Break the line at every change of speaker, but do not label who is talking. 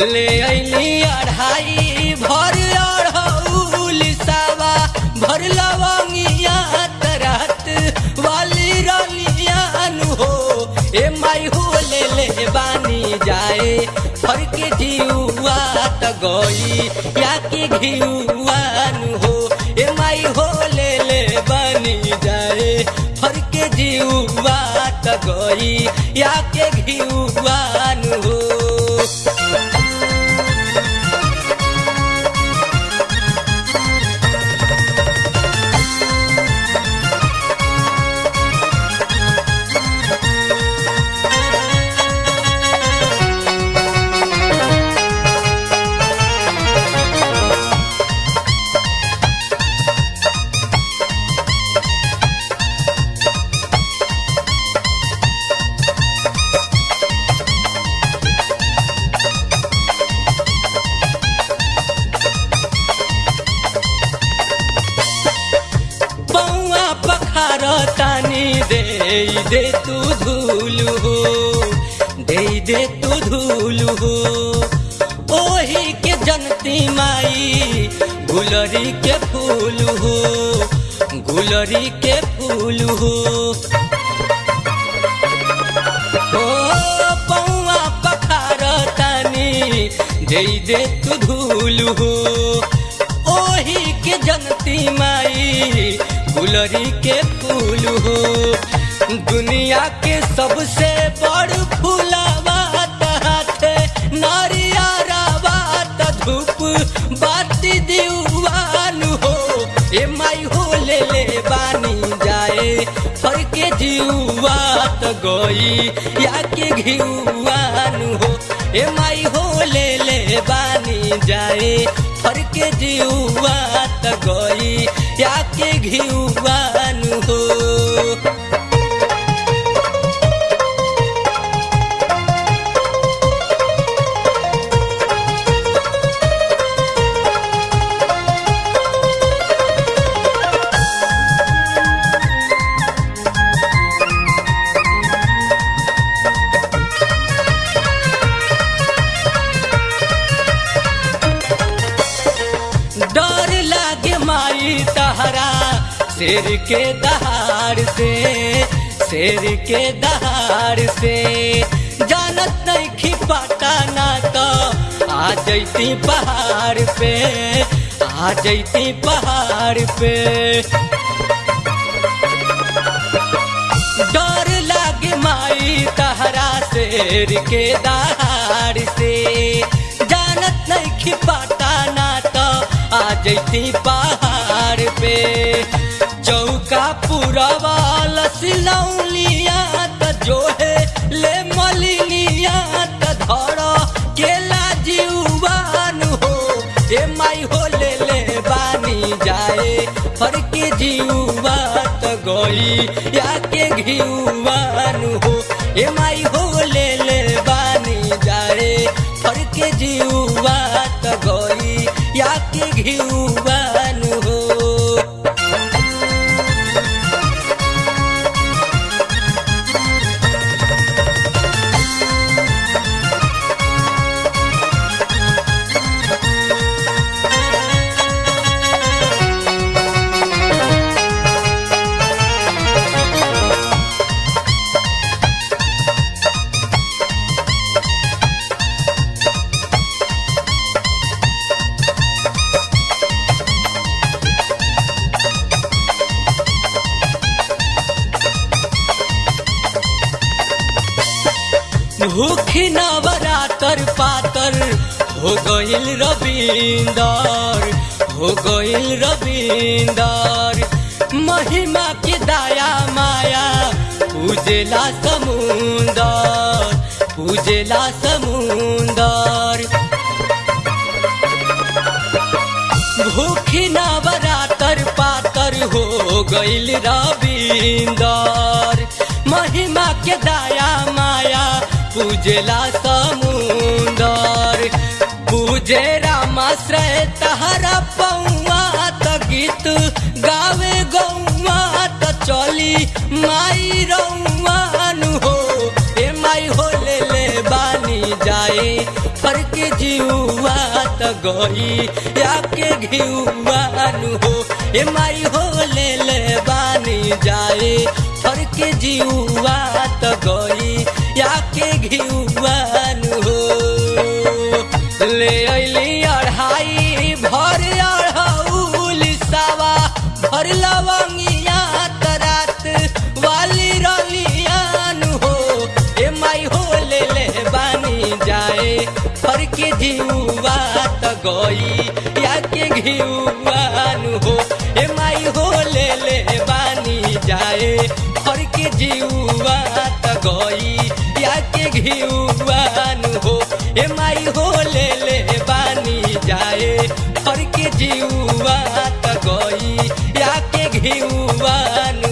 ले अली अढ़ाई भर अढ़ौल सावा भर लवंगिया तरत वाली रलियान हो ए माई हो ले ले बानी जाए फर के जीवा त गई या के घियुआन हो ए माई हो ले ले बानी जाए फर के जीवा त गई या के घियुआन हो पौआ पखार तानी दे दे तू धूल हो दे दे तू धूल हो ओही के जनती माई गुलरी के फूल हो गुलरी के फूल हो ओ पौआ पखार तानी दे दे तू धूल हो ओही के जनती माई गुलरी के फूल हो दुनिया के सबसे बड़ फूलावा हाथ नारिया रावात धूप बाती दीवान हो ए माई हो ले ले बानी जाए फर के जीवा त गई या के घिउआन हो ए माई हो ले ले बानी जाए फर के जीवा त गई या के घिउआन हो डर लागे माई तहरा शेर के दहाड़ से शेर के दहाड़ से जानत नहीं खिपाटा ना तो आ जैती पहाड़ पे आ जैती पहाड़ पे डर लागे माई तहरा शेर के दहाड़ से जानत नहीं खिपाटा ना तो आ जैती पहाड़ पे चौका पुरवा लसिलौलिया त जो है ले मलिनिया त धर केला जीवान हो ए माई हो ले ले बानी जाए फर के जीवा त गई या के घिउवान हो ए माई हो ले ले बानी जाए फर के जीवा त गई या के घिउवान हो भूखी नवरातर पातर हो गईल रविंदर हो गईल रविंदर महिमा के दाया माया पूजेला समुंदर पूजेला समुंदर भूखी नवरातर पातर हो गईल रविंदर महिमा के दाया माया पूजेला समुंदर पूजे रामाश्रय तहरा पौआ त गीत गावे गौआ त चली माई रौआन हो ए माई हो ले ले बानी जाए फर के जीवा त गई याके घिउआनु हो ए माई हो ले ले बानी जाए फर के जीवा त गई याके घिउआनु हो ले अइली अढ़ाई भर अढ़ौल सावा भर लवंगिया तरात वाली रलियान हो ए माई हो ले ले बानी जाए फर के जीवा त गई या के घिउआन हो ए माई हो ले ले बानी जाए फर के जीवा त गई या के घिउआन हो ए माई हो ले ले बानी जाए फर के जीवा त गई या के घिउआन